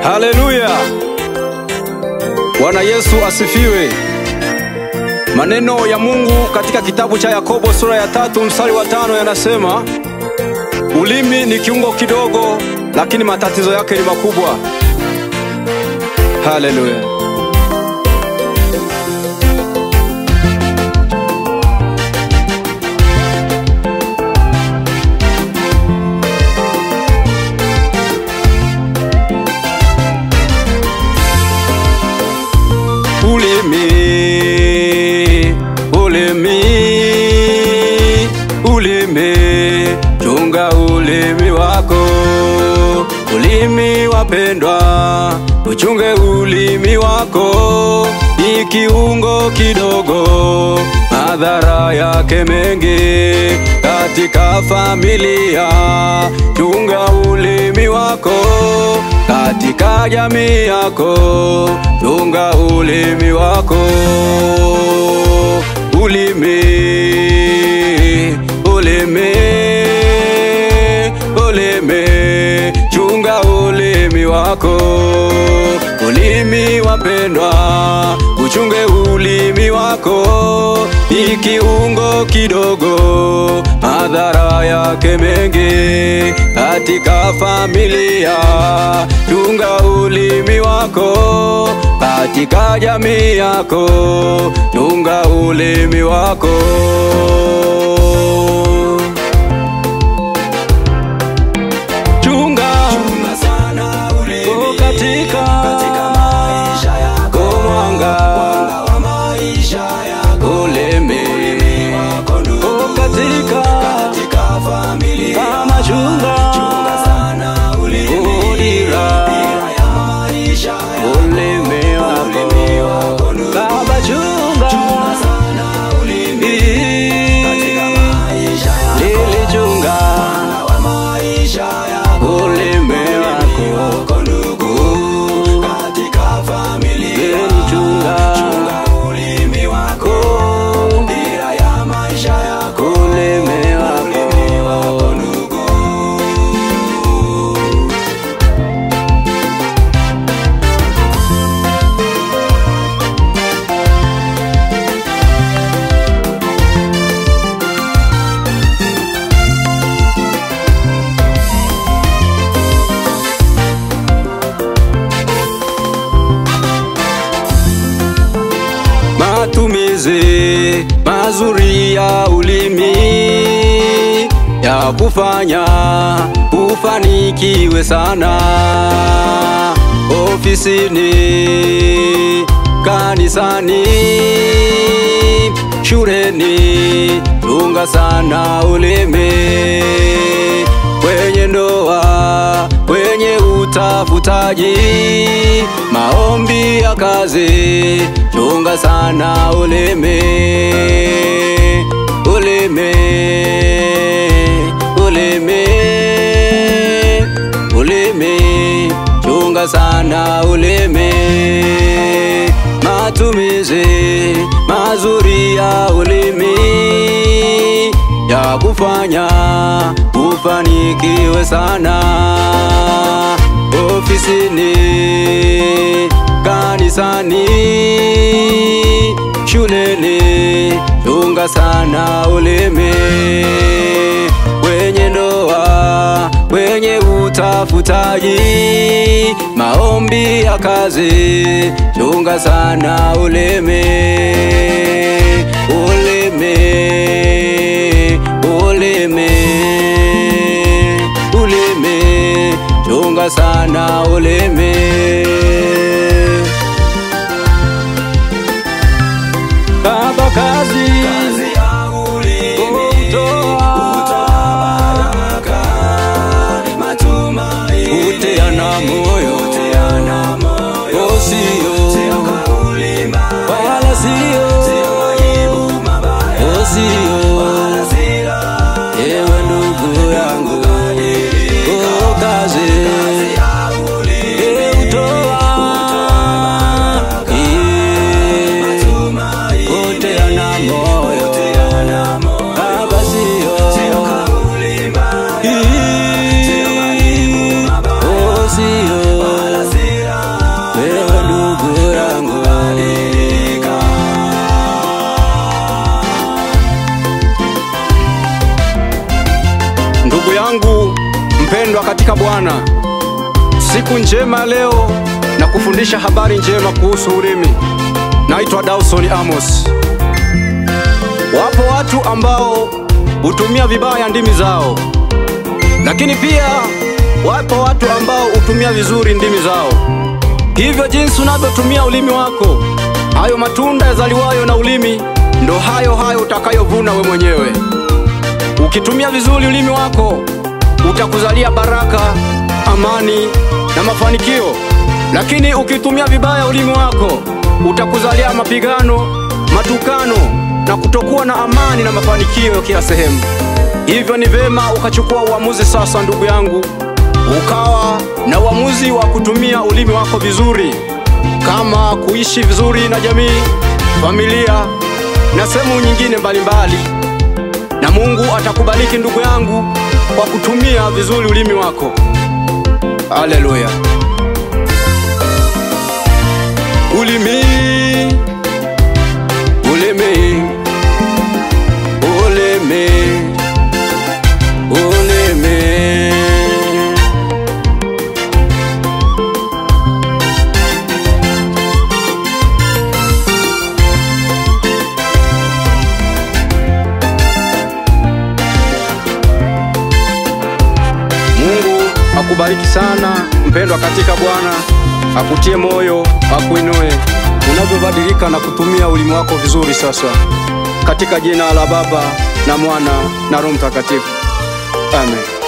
Haleluya! Bwana Yesu asifiwe. Maneno ya Mungu katika kitabu cha Yakobo sura ya tatu mstari wa tano yanasema, ulimi ni kiungo kidogo, lakini matatizo yake ni makubwa. Haleluya! Ulimi, ulimi, ulimi, chunga ulimi wako. Ulimi wapendwa, uchunge ulimi wako, ni kiungo kidogo, madhara yake mengi katika familia. Chunga ulimi wako katika jamii yako, chunga ulimi wako. Ulimi, ulimi, ulimi, chunga ulimi wako. Ulimi wapendwa, uchunge ulimi wako, ni kiungo kidogo, madhara yake mengi katika familia. Chunga ulimi wako katika jamii yako, chunga ulimi wako. Chunga, Chunga sana ulimi oh, katika, katika maisha yako, oh, mwanga mwanga wa maisha yako, ulimi ulimi wako ndugu, oh, katika katika familia. kama chunga Chunga sana ulimi, udira dira ya maisha yako, ulimi wako ulimi wako ndugu, kama chunga chunga sana ulimi katika maisha yako, lilichunga mwanga wa maisha yako, ulimi ulimi wako wako ndugu, katika familia. lilichunga Chunga ulimi wako, dira ya maisha yako, ulimi ulimi wako wako ndugu. matumizi mazuri ya ulimi ya kufanya ufanikiwe sana ofisini, kanisani, shuleni, chunga sana ulimi kwenye ndoa, kwenye utafutaji, maombi ya kazi, chunga sana ulimi, ulimi, ulimi, ulimi, chunga sana ulimi, matumizi mazuri ya ulimi ya kufanya ufanikiwe sana ofisini, kanisani, shuleni, chunga sana ulimi kwenye ndoa, kwenye utafutaji, maombi ya kazi, chunga sana ulimi, ulimi, ulimi, ulimi, chunga sana ulimi. Baba kazi, Kazi ya ulimi, Kutoa. kutoa baraka, matumaini, Kuteana moyo. kuteana moyo. Oh, sio. Sio kauli mbaya, wala sio, sio majibu mabaya, oh, sio, wala silaha. ewe ndugu yangu, oh, kazi, Kazi ya ulimi, eh, utoa, eh, matumaini, kuteana moyo, kuteana moyo. Baba sio, Sio kauli mbaya, eh, sio majibu mabaya, oh, sio, wala silaha. katika Bwana, siku njema ya leo na kufundisha habari njema kuhusu ulimi. Naitwa Dawson Amos. Wapo watu ambao hutumia vibaya ndimi zao, lakini pia wapo watu ambao hutumia vizuri ndimi zao. Hivyo jinsi unavyotumia ulimi wako, hayo matunda yazaliwayo na ulimi ndo hayo hayo utakayovuna we mwenyewe. Ukitumia vizuri ulimi wako utakuzalia baraka, amani na mafanikio, lakini ukitumia vibaya ulimi wako utakuzalia mapigano, matukano na kutokuwa na amani na mafanikio kila sehemu. Hivyo ni vema ukachukua uamuzi sasa, ndugu yangu, ukawa na uamuzi wa kutumia ulimi wako vizuri, kama kuishi vizuri na jamii, familia na sehemu nyingine mbalimbali, na Mungu atakubariki ndugu yangu kwa kutumia vizuri ulimi wako. Haleluya! Ulimi, ulimi, ulimi, ulimi. Mungu akubariki sana mpendwa katika Bwana, akutie moyo, akuinue unavyobadilika na kutumia ulimi wako vizuri sasa, katika jina la Baba na Mwana na Roho Mtakatifu, amen.